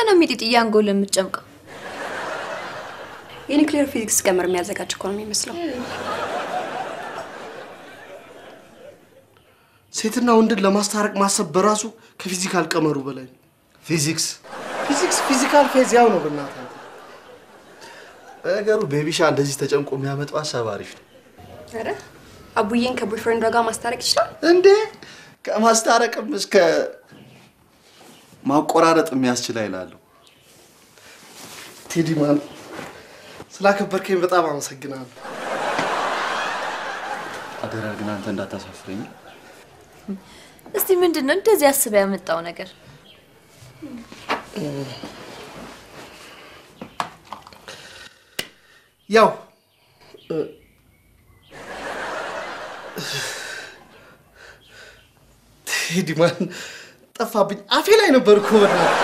ብለህ ነው ሚጢጥዬ አንጎል የምትጨምቀው? የኒውክሌር ፊዚክስ ቀመር የሚያዘጋጅ እኮ ነው የሚመስለው። ሴትና ወንድን ለማስታረቅ ማሰብ በራሱ ከፊዚካል ቀመሩ በላይ ነው። ፊዚክስ ፊዚክስ ፊዚካል ፌዝ ያው ነው። በእናትህ ነገሩ ቤቢሻ እንደዚህ ተጨንቆ የሚያመጣው ሀሳብ አሪፍ ነው ኧረ አቡዬን ከቦይፍሬንዷ ጋር ማስታረቅ ይችላል። እንዴ! ከማስታረቅም እስከ ማቆራረጥ የሚያስችል አይላለሁ። ቴዲ ማን ስላከበርከኝ በጣም አመሰግናለሁ። አደራ ግን አንተ እንዳታሳፍረኝ። እስቲ ምንድን ነው እንደዚህ አስበህ ያመጣው ነገር? ያው እ፣ ቴዲ ማን ጠፋብኝ። አፌ ላይ ነበር እኮ በእናትህ።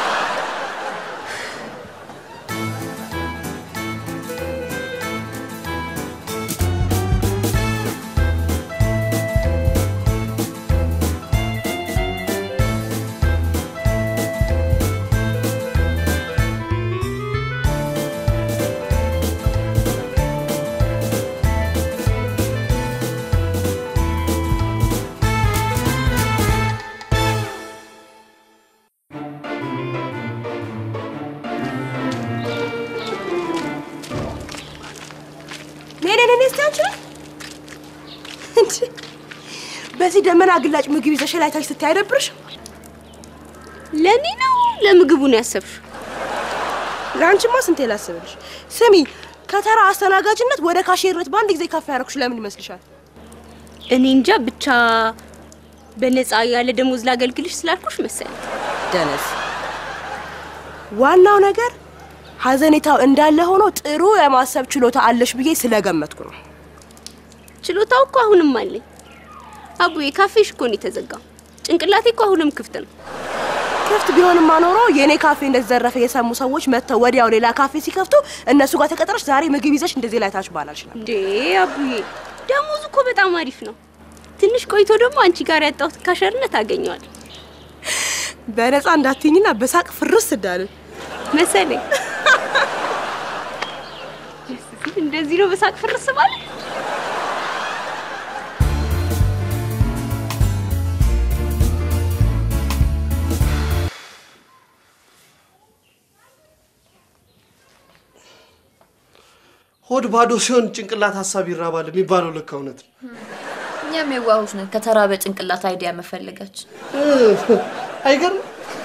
ኔ ኔ ኔ እስቲ አንቺ ነሽ እንዴ? በዚህ ደመና ግላጭ ምግብ ይዘሽ ላይ ታች ስታይ አይደብርሽም? ለእኔ ነው ለምግቡ ነው ያሰብሽው? ለአንቺማ ስንቴ ላስብልሽ። ስሚ ከተራ አስተናጋጅነት ወደ ካሼርነት በአንድ ጊዜ ከፍ ያደረኩሽ ለምን ይመስልሻል? እኔ እንጃ ብቻ በነፃ ያለ ደሞዝ ላገልግልሽ ስላልኩሽ መሰለኝ። ደነስ ዋናው ነገር ሀዘኔታው እንዳለ ሆኖ ጥሩ የማሰብ ችሎታ አለሽ ብዬ ስለገመትኩ ነው። ችሎታው እኮ አሁንም አለኝ። አቡዬ ካፌሽ እኮ ነው የተዘጋው። ጭንቅላቴ እኮ አሁንም ክፍት ነው። ክፍት ቢሆንማ ኖሮ የእኔ ካፌ እንደተዘረፈ የሰሙ ሰዎች መጥተው ወዲያው ሌላ ካፌ ሲከፍቱ እነሱ ጋር ተቀጥረሽ ዛሬ ምግብ ይዘሽ እንደዚህ ላይ ታች ባላልሽ ነበር። እንዴ አቡዬ ደሞዙ እኮ በጣም አሪፍ ነው። ትንሽ ቆይቶ ደግሞ አንቺ ጋር ያጣሁት ካሸርነት አገኘዋለሁ በነፃ እንዳትኝና በሳቅ ፍርስ እንዳልን መሰለኝ። እንደዚህ ነው በሳቅ ፍርስ ማለት። ሆድ ባዶ ሲሆን ጭንቅላት ሀሳብ ይራባል የሚባለው ልክ እውነት ነው። እኛም የዋሆች ነን ከተራ በጭንቅላት አይዲያ መፈለጋችን። አይገርም?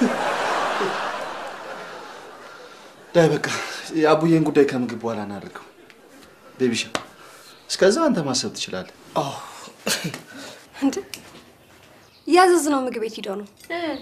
ዳይ በቃ የአቡዬን ጉዳይ ከምግብ በኋላ እናደርገው። ቤቢሻ እስከዛ አንተ ማሰብ ትችላለህ። እንዴ ያዘዝነው ምግብ ቤት ሂደው ነው።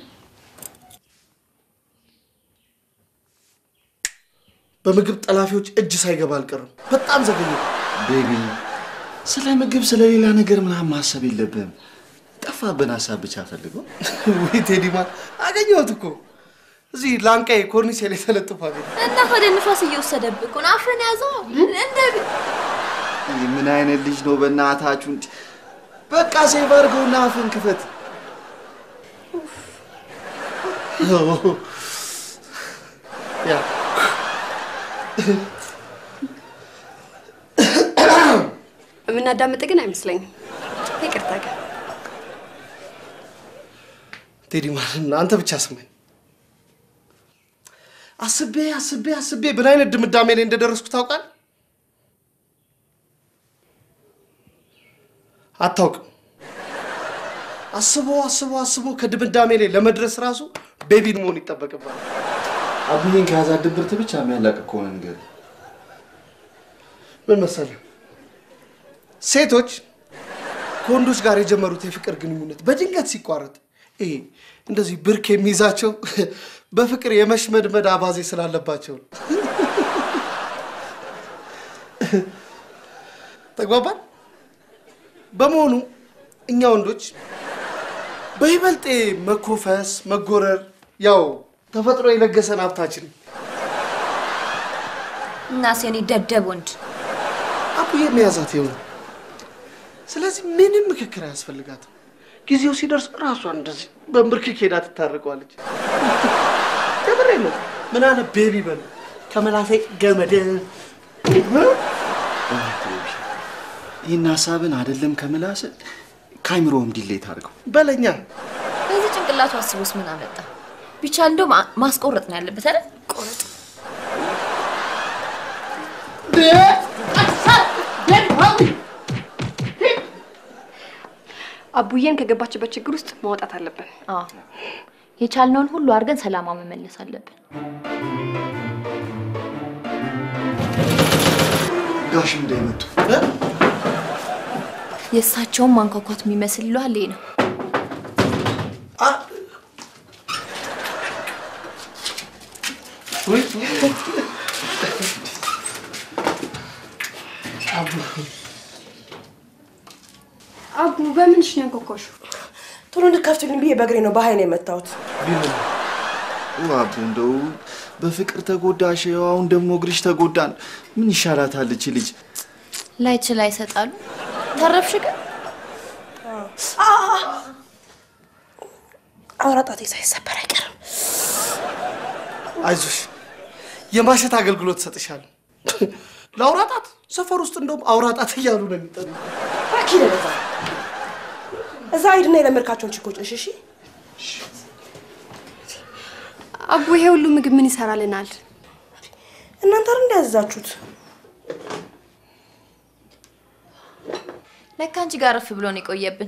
በምግብ ጠላፊዎች እጅ ሳይገባ አልቀርም። በጣም ዘገኘ። ቤቢ ስለ ምግብ ስለ ሌላ ነገር ምናምን ማሰብ የለብህም። ጠፋብን ሀሳብ ብቻ ፈልገው። ወይ ቴዲማ አገኘሁት እኮ እዚህ ላንቃዬ ኮርኒስ ላይ ተለጥፎ አገኘ። እና ወደ ንፋስ እየወሰደብህ እኮ ነው። አፍህን ያዘው እንደ ይህ ምን አይነት ልጅ ነው? በእናታችሁ እንዲ በቃ ሴቭ አድርገውና አፍን ክፈት። ያ የምናዳምጥ ግን አይመስለኝም። ይቅርታ ግን ቴዲማ አንተ ብቻ ስማኝ። አስቤ አስቤ አስቤ ምን አይነት ድምዳሜ ላይ እንደደረስኩ ታውቃል? አታውቅም። አስቦ አስቦ አስቦ ከድምዳሜ ላይ ለመድረስ ራሱ ቤቢን መሆን ይጠበቅባል። አቡዬን ከያዛ ድብርት ብቻ የሚያላቅቅ ከሆነ ነገር ምን መሰለህ፣ ሴቶች ከወንዶች ጋር የጀመሩት የፍቅር ግንኙነት በድንገት ሲቋረጥ ይሄ እንደዚህ ብርክ የሚይዛቸው በፍቅር የመሽመድመድ አባዜ ስላለባቸው ነው። ተግባባን? በመሆኑ እኛ ወንዶች በይበልጥ መኮፈስ፣ መጎረር ያው ተፈጥሮ የለገሰን ሀብታችን እና ሴኒ ደደብ ወንድ አቡዬ መያዛት ይሆነ። ስለዚህ ምንም ምክክር አያስፈልጋትም። ጊዜው ሲደርስ ራሷን እንደዚህ በንብርክክ ሄዳ ትታረቀዋለች። ከምሬ ነው። ምን አለ ቤቢ በል ከመላሴ ገመድ ይህን ሀሳብን አይደለም ከምላስ ከአይምሮም ዲሌት አድርገው። በለኛ በዚህ ጭንቅላቱ አስቦስ ምን አመጣ? ቢቻል እንደውም አ- ማስቆረጥ ነው ያለበት አይደል? ቆረጥ። አቡዬን ከገባችበት ችግር ውስጥ ማውጣት አለብን። አዎ የቻልነውን ሁሉ አድርገን ሰላማ መመለስ አለብን። ጋሽ እንዳይመጡ የእሳቸውን ማንኳኳት የሚመስል ይለዋል ይሄ ነው። ወይ አቡ በምንሽ ነው ያንኳኳሽው? ቶሎ እንድከፍቱልኝ ብዬ በእግሬ ነው በኃይል የመታሁት። አቡ እንደው በፍቅር ተጎዳሽ፣ ያው አሁን ደግሞ እግርሽ ተጎዳን። ምን ይሻላታል እቺ ልጅ? ላይችል አይሰጣሉ። ተረፍሽ ግን አውራ ጣቴ ሳይሰበር አይቀርም። አይዞሽ የማሸት አገልግሎት ሰጥሻለሁ። ለአውራጣት ሰፈር ውስጥ እንደውም አውራጣት እያሉ ነው የሚጠሩ። እባክህ ለዛ እዛ ሂድና የለመድካቸውን ችኮች እሺ፣ እሺ። አቡ ይሄ ሁሉ ምግብ ምን ይሰራልናል? እናንተ አይደል እንዳያዛችሁት? ለካ አንቺ ጋር ረፍ ብሎ ነው የቆየብን።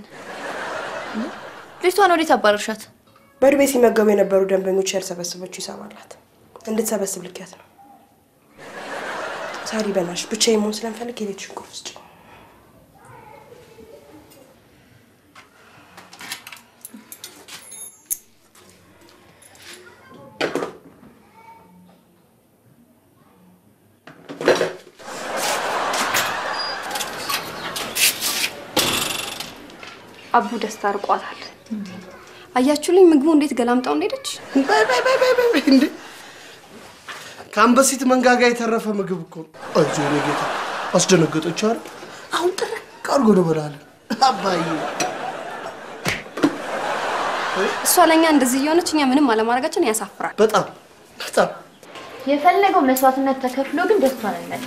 ልጅቷን ወዴት አባረርሻት? በዱቤ ሲመገቡ የነበሩ ደንበኞች ያልሰበሰበችው ይሰማላት እንድትሰበስብ ልኪያት ነው። ሳሪ በናሽ ብቻዬን መሆን ስለምፈልግ የቤትሽን ቁልፍ ስጪኝ። አቡ ደስታ ርቋታል። አያችሁልኝ ምግቡ እንዴት ገላምጣው እንደሄደች። በይ በይ በይ በይ በይ እንዴ! ከአንበሲት መንጋጋ የተረፈ ምግብ እኮ ነው። አይዞህ የኔ ጌታ አስደነገጠች አይደል? አሁን ጥርቅ አድርጎ ነው በላለን። አባዬ እሷ ለእኛ እንደዚህ እየሆነች እኛ ምንም አለማድረጋችን ያሳፍራል። በጣም በጣም የፈለገው መስዋዕትነት ተከፍሎ ግን ደስቷን እንመል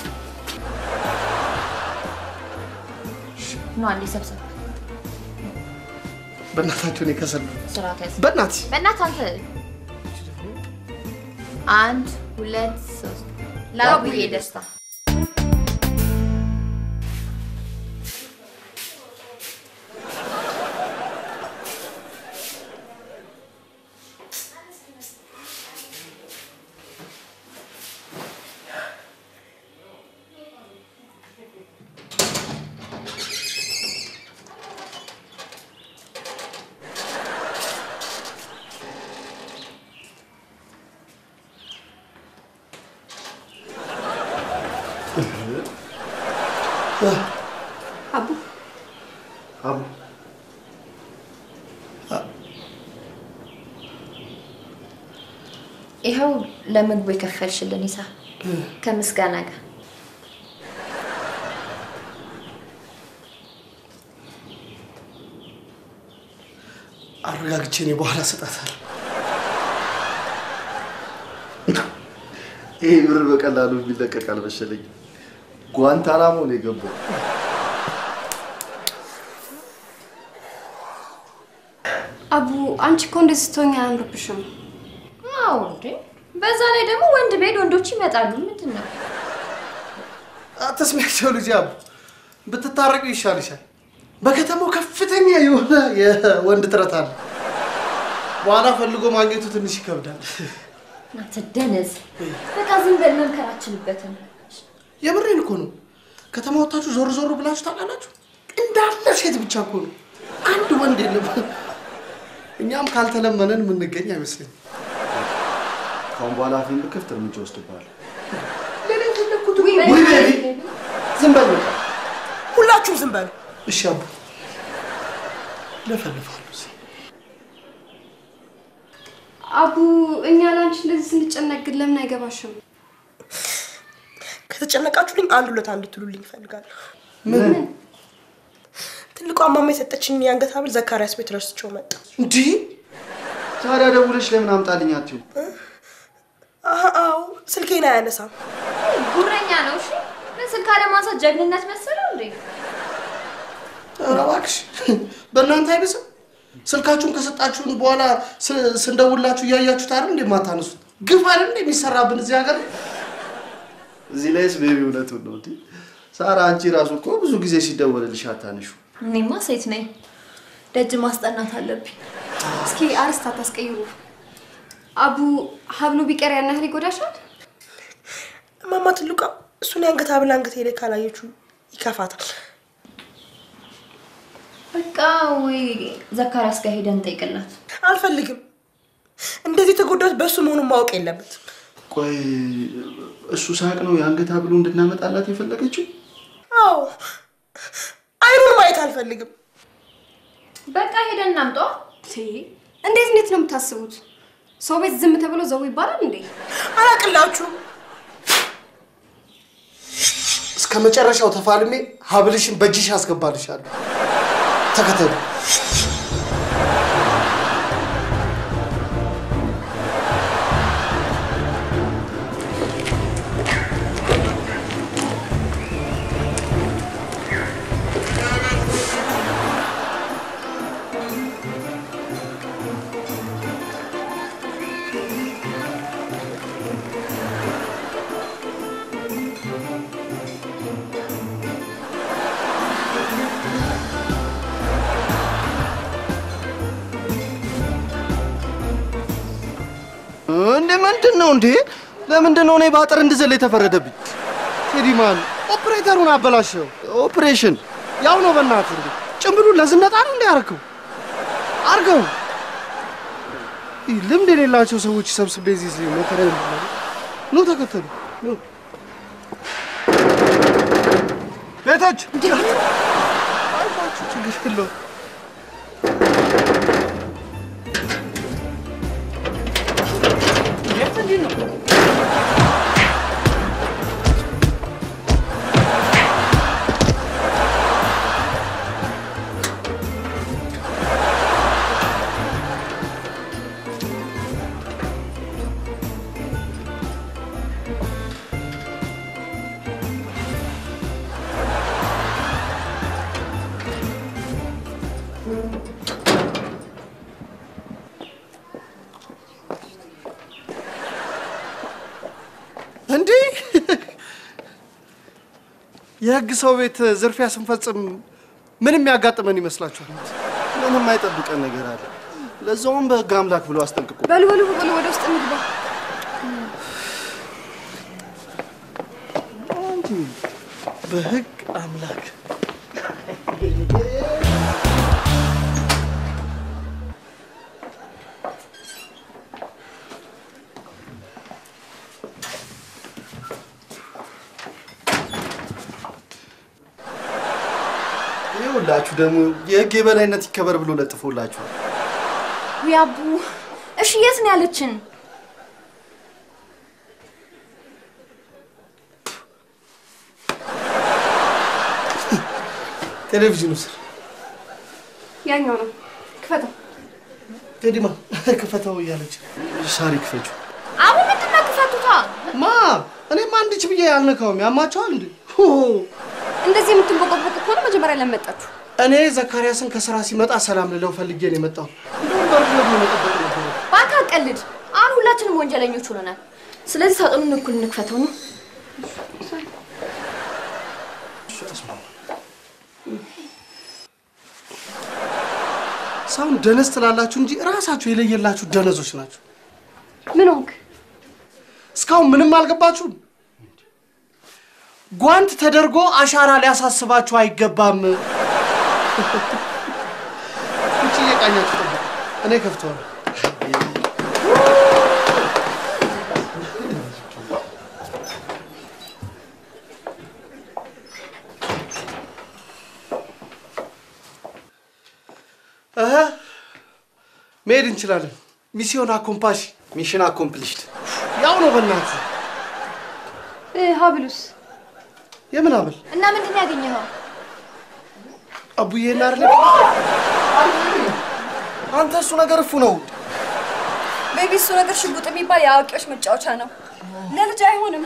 ነው አንዴ ሰብሰብ በእናታችሁ እኔ ከሰል ስርዓት ያዝ። በእናትሽ በእናትህ አንተ አንድ ሁለት ሶስት ለአቡዬ ደስታ አቡ አቡ ይኸው ለምግቡ የከፈልሽልን ሂሳብ ከምስጋና ጋር አረጋግቼ እኔ በኋላ እሰጣታለሁ። ይሄ ብር በቀላሉ የሚለቀቅ አልመሰለኝ። ጓንታናሞ ነው የገባው። አቡ አንቺ እኮ እንደዚህ ስትሆኝ አያምርብሽም። አዎ እንዴ በዛ ላይ ደግሞ ወንድ ቤት ወንዶች ይመጣሉ ምንድን ነው አትስሚያቸው ልጅ አቡ፣ ብትታረቁ ይሻልሻል። በከተማው ከፍተኛ የሆነ የወንድ ጥረት አለ። በኋላ ፈልጎ ማግኘቱ ትንሽ ይከብዳል። እናንተ ደነዝ በቃ ዝም በል መምከራችንበትን የምሬን እኮ ነው። ከተማ ወጥታችሁ ዞር ዞር ብላችሁ ታውቃላችሁ? እንዳለ ሴት ብቻ እኮ ነው፣ አንድ ወንድ የለም። እኛም ካልተለመነን የምንገኝ አይመስለኝም። ካሁን በኋላ አፌን ብከፍት እርምጃ ወስድብሃለሁ። ለኔ የፈለግኩት ውይ ቤቢ፣ ዝም በል በቃ። ሁላችሁም ዝም በሉ። እሺ አቡ፣ ለፈልፋለሁ አቡ እኛ ለአንቺ እንደዚህ ስንጨነቅ ግን ለምን አይገባሽም? ከተጨነቃችሁልኝ አንድ ሁለት አንድ ትሉልኝ እፈልጋለሁ። ትልቋ ማማ የሰጠችኝ የአንገት ሐብል ዘካሪያስ ቤት ረስቼው መጣ። እንዲህ ታዲያ ደውለሽ ለምን አምጣልኝ አትዩ? አዎ ስልኬን አያነሳም። ጉረኛ ነው። እሺ ምን ስልክ አለማንሳት ጀግንነት መሰለው እንዴ? ኧረ እባክሽ በእናንተ አይብስም። ስልካችሁን ከሰጣችሁን በኋላ ስ- ስንደውላችሁ እያያችሁት አይደል እንዴ የማታነሱት? ግፍ አይደል እንዴ የሚሰራብን እዚህ ሀገር? እዚህ ላይስ ቤቢ እውነቱን ነው እንዴ? ሳራ አንቺ ራሱ እኮ ብዙ ጊዜ ሲደወልልሽ አታነሹ። እኔማ ሴት ነኝ። ደጅ ማስጠናት አለብኝ። እስኪ አርስት አታስቀይሩ። አቡ ሀብሉ ቢቀር ያን ያህል ይጎዳሻል? እማማ ትልቋ እሱን የአንገት ሀብል አንገቴ ላይ ካላየችው ይከፋታል። በቃ ወይ ዘካሪያስ ጋር ሄደን እንጠይቅላት። አልፈልግም። እንደዚህ ተጎዳት በእሱ መሆኑን ማወቅ የለበትም። ቆይ እሱ ሳቅ ነው የአንገት ሀብሉ እንድናመጣላት የፈለገችው? አዎ አይኑን ማየት አልፈልግም። በቃ ሄደን እናምጧ። እንዴት እንዴት ነው የምታስቡት? ሰው ቤት ዝም ተብሎ ዘው ይባላል እንዴ? አላቅላችሁም። እስከ መጨረሻው ተፋልሜ ሀብልሽን በእጅሽ ያስገባልሻለሁ። ተከተሉ። እንደ ምንድን ነው እንዴ? ለምንድን ነው እኔ በአጥር እንድዘል የተፈረደብኝ? ቴዲማን ኦፕሬተሩን አበላሸው። ኦፕሬሽን ያው ነው በእናትህ እንዴ ጭምብሉን ለዝነጣ ነው እንዴ ያደረገው? አርገው ይህ ልምድ የሌላቸው ሰዎች ሰብስቤ እዚህ እዚህ መከራ የለም። ኑ ተከተሉ። ኑ ቤቶች አይዟችሁ፣ ችግር የለውም። እንዲህ የህግ ሰው ቤት ዝርፊያ ስንፈጽም ምንም ያጋጥመን ይመስላችኋል? ምንም አይጠብቀን ነገር አለ። ለዛውም በህግ አምላክ ብሎ አስጠንቅቆ በሉ በሉ በሉ ወደ ውስጥ እንግባ። በህግ አምላክ ይኸውላችሁ ደግሞ የህግ የበላይነት ይከበር ብሎ ለጥፎላችኋል። ውይ አቡ፣ እሺ የት ነው ያለችን? ቴሌቪዥኑ ስር ያኛው ነው ክፈተው። ቴዲማ ክፈተው እያለች ሳሪ ክፈችው። አቡ ምንድን ነው ክፈቱታ? ማ እኔማ አንድች ብዬ ያልነካውም ያማቸዋል እንዴ? ሁ! እንደዚህ የምትንቦቀቦቅ ከሆነ መጀመሪያ ለመጣችሁ እኔ ዘካርያስን ከስራ ሲመጣ ሰላም ልለው ፈልጌ ነው የመጣው። እንደውም በርዶ መጠበቅ ነበር። እባክህ አትቀልድ። አሁን ሁላችንም ወንጀለኞች ሆነናል። ስለዚህ ሳጥኑን እኩል እንክፈተው ነው። ሰውን ደነዝ ትላላችሁ እንጂ እራሳችሁ የለየላችሁ ደነዞች ናችሁ። ምን ሆንክ? እስካሁን ምንም አልገባችሁም። ጓንት ተደርጎ አሻራ ሊያሳስባችሁ አይገባም። ውጭ እየቃኛችሁ ጠብቁ፣ እኔ ከፍተዋለሁ። እህ፣ መሄድ እንችላለን። ሚስዮን አኮምፓሽ ሚሽን አኮምፕሊሽድ። ያው ነው። በእናትህ እ፣ ሀብሉስ የምን አብል እና ምንድን ነው ያገኘኸው? አቡዬና አይደለ አንተ እሱ ነገር እፉ ነው። ቤቢ እሱ ነገር ሽጉጥ የሚባል የአዋቂዎች መጫወቻ ነው። ለልጅ አይሆንም።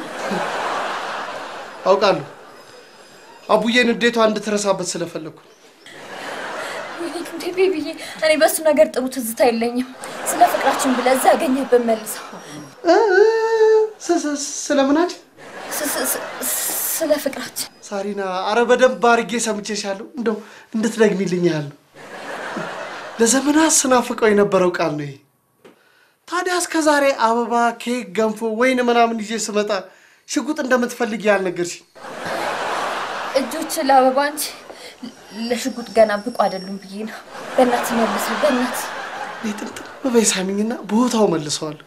አውቃለሁ። አቡዬን እንዴቷ እንድትረሳበት ስለፈለግኩ ወይኔ እንዴ ቤቢዬ፣ እኔ በሱ ነገር ጥሩ ትዝታ የለኝም። ስለ ፍቅራችን ብለህ እዛ ያገኘህበት መልሰው። እ፣ ስ- ስ- ስለምናችን ስ- ስ- ስ- ስለ ፍቅራችን ሳሪና፣ አረ በደንብ አድርጌ ሰምቼሻለሁ። እንደው እንድትደግሚልኝ ያህል ነው። ለዘመናት ስናፍቀው የነበረው ቃል ነው ይሄ። ታዲያ እስከ ዛሬ አበባ፣ ኬክ፣ ገንፎ፣ ወይን ምናምን ይዤ ስመጣ ሽጉጥ እንደምትፈልጊ ያልነገርሽኝ እጆች ለአበባ እንጂ ለሽጉጥ ገና ብቁ አይደሉም ብዬ ነው። በእናት መልስ፣ በእናት እኔ ጥምጥም በበይ ሳሚኝና ቦታው መልሰዋለሁ።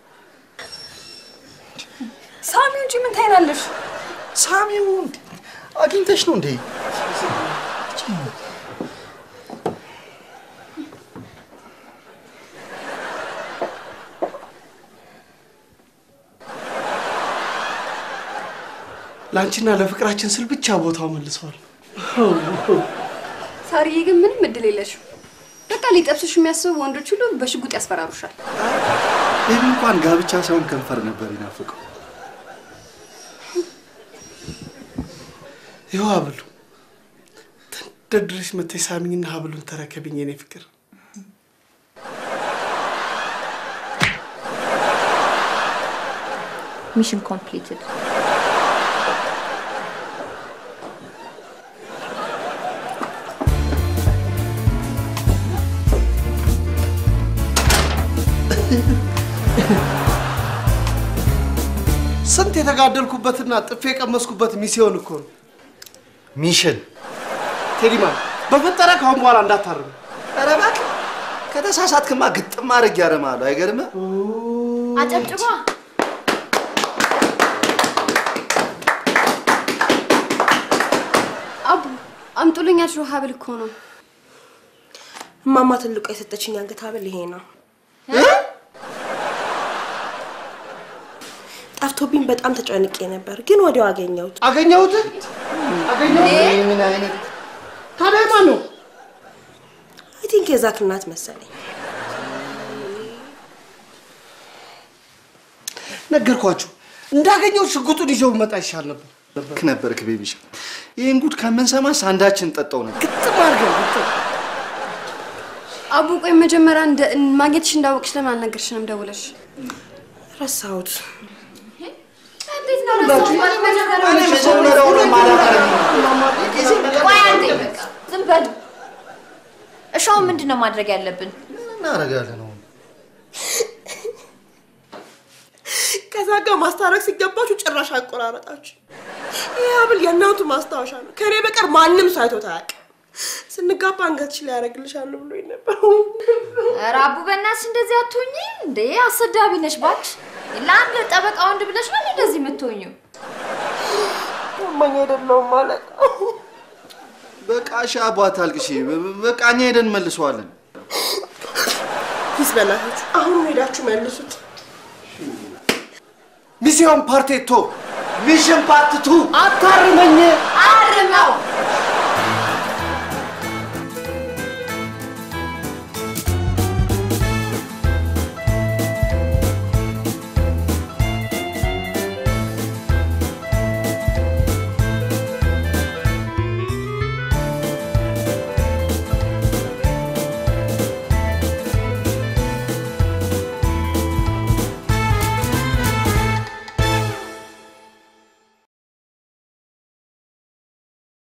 ሳሚ እንጂ ምን ታይናለሽ? ሳሚው እንዴ አግኝተሽ ነው እንዴ? ለአንቺና ለፍቅራችን ስል ብቻ ቦታው መልሰዋል። ሳሪዬ ግን ምንም እድል የለሽም። በቃ ሊጠብሱሽ የሚያስቡ ወንዶች ሁሉ በሽጉጥ ያስፈራሩሻል። ቤቢ እንኳን ጋብቻ ሳይሆን ከንፈር ነበር ይናፍቀው። ይኸው ሀብሉ ተንደርድረሽ መተሽ ሳሚኝና ሀብሉን ተረከብኝ የኔ ፍቅር። ሚሽን ኮምፕሊትድ። ስንት የተጋደልኩበትና ጥፌ የቀመስኩበት ሚስዮን እኮ ነው። ሚሽን ቴዲማን በፈጠረ ካሁን በኋላ እንዳታርም። ኧረ እባክህ ከተሳሳትክማ ግጥም አድርግ ያረማሉ። አይገርምህ? አጨብጭባ አቡ አምጡልኝ ያልሽው ሀብል እኮ ነው። እማማ ትልቋ የሰጠችኝ አንገት ሀብል ይሄ ነው። ጠፍቶብኝ በጣም ተጨንቄ ነበር፣ ግን ወዲያው አገኘሁት። አገኘሁት አገኘሁት። ምን አይነት ታዲያ ማን ነው? አይ ቲንክ የዛክ እናት መሰለኝ። ነገርኳችሁ። እንዳገኘሁት ሽጉጡን ይዘው መጣ ይሻል ነበር። ልክ ነበርክ ቤቢሽ። ይህን ጉድ ከምንሰማስ አንዳችን ጠጣው ነበር። ግጥም አድርገን ግጥም። አቡ ቆይ መጀመሪያ እንደ- ማግኘትሽ እንዳወቅሽ ለምን አልነገርሽንም ደውለሽ? ረሳሁት። እንዴት ነው ረሳሁት ማለት መጀመሪያ እኔ መጀመሪያውንም አላውቅም። ቆይ አንዴ በቃ ዝም በሉ። እሺ አሁን ምንድን ነው ማድረግ ያለብን? ምን እናደርጋለን አሁን? ከዛ ጋር ማስታረቅ ሲገባችሁ ጭራሽ አቆራረጣችሁ። ይህ ሀብል የእናቱ ማስታወሻ ነው። ከኔ በቀር ማንም ሰው አይቶት አያውቅም። ስንጋባ አንገትሽ ላይ ያደርግልሻለሁ ብሎኝ ነበር። ኧረ አቡ በእናትሽ እንደዚህ አትሆኚ እንዴ! አሰዳቢ ነሽ እባክሽ። ለአንድ ጠበቃ ወንድ ብለሽ ነው እንደዚህ የምትሆኚው? ታማኝ አይደለሁም ማለት በቃ እሺ አቧ አታልቅሺ። በ- በቃ እኛ ሄደን መልሰዋለን። ፕሊዝ በእናታችሁ አሁን ሄዳችሁ መልሱት። ሚስዮን ፓርቴቶ ሚሽን ፓርት ቱ አታርመኝ። አርመው